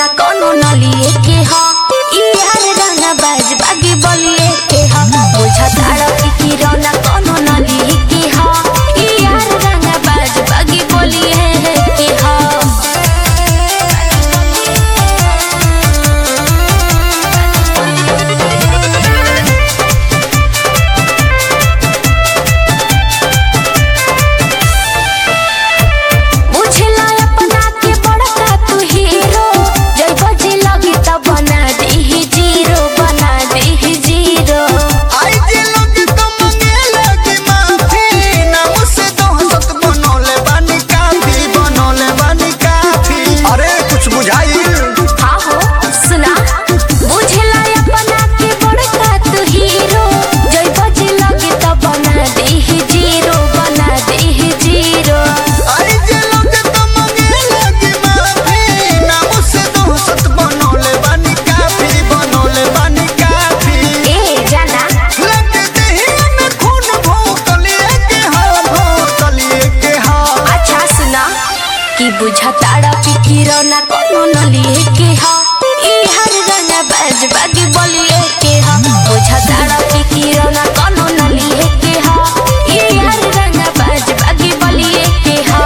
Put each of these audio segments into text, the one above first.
किरौना कोनो नलिए के ह ई यार रंगा बाज बागी बलिए के ह बुझताड़ की किरौना कोनो नलिए के ह ई यार रंगा बाज बागी बलिए के ह बुझला अपना के बड़का तू हीरो जय बजे लगी त बना दे जीरो बना दे जीरो आई जे लोग तो मंगे लगी माफी नाम से दोहसत बनोले बानी काफी बनोले बानी काफी अरे कुछ बुझाई हाँ हो सुना बुझला अपना के बड़का तू हीरो जय बजे लगी त बना दे जीरो बना दे जीरो आई जे लोग तो मंगे लगी माफी नाम से दोहसत बनोले बानी काफी बनोले बानी काफी ए जाना लगते ही में खून भोकलिए के हाँ भोकलिए के हाँ अच्छा सुना कि बुझताड़ा पिकिरो ना कोनो नलिए के हा ई हर रंगा बाज बागी बलिए के हा बुझताड़ा पिकिरो ना कोनो नलिए के हा ई हर रंगा बाज बागी बलिए के हा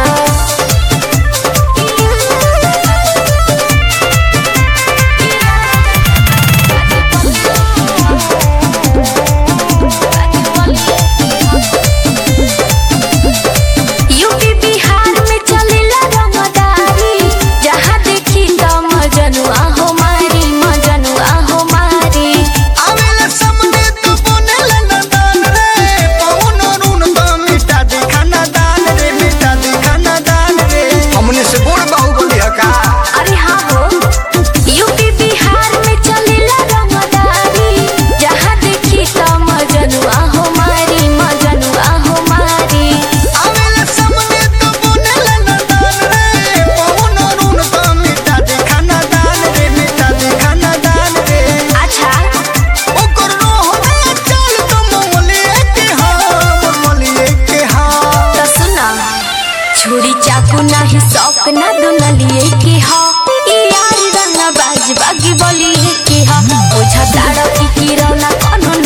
यूपी बिहार में चलेला रंगदारी जहाँ देखी त मजनुआ हो मारी मजनुआ हो मारी आवेला सामने तो बनेला ना दान रे पवन अरुण तो मिटा दे खाना दान रे मिटा दे खाना दान रे हमने से बोल बाहुबली हका अरे हाँ हो यूपी बिहार में चलेला रंगदारी जहाँ देखी त मजनुआ हो मारी मजनुआ हो मारी आवेला सामने तो बनेला ना दान रे पवन अरुण तो मिटा दे खाना दान रे मिटा दे खाना दान रे अच्छा ओकर रोह में चल तो मोमलिए के हाँ मोमलिए के हाँ तो सुना छुरी चाकू नाही शौक ना दुनलिए के हा ई यार रंगा बाज बागी बलिए के हा बुझताड़ की किरौना कोनो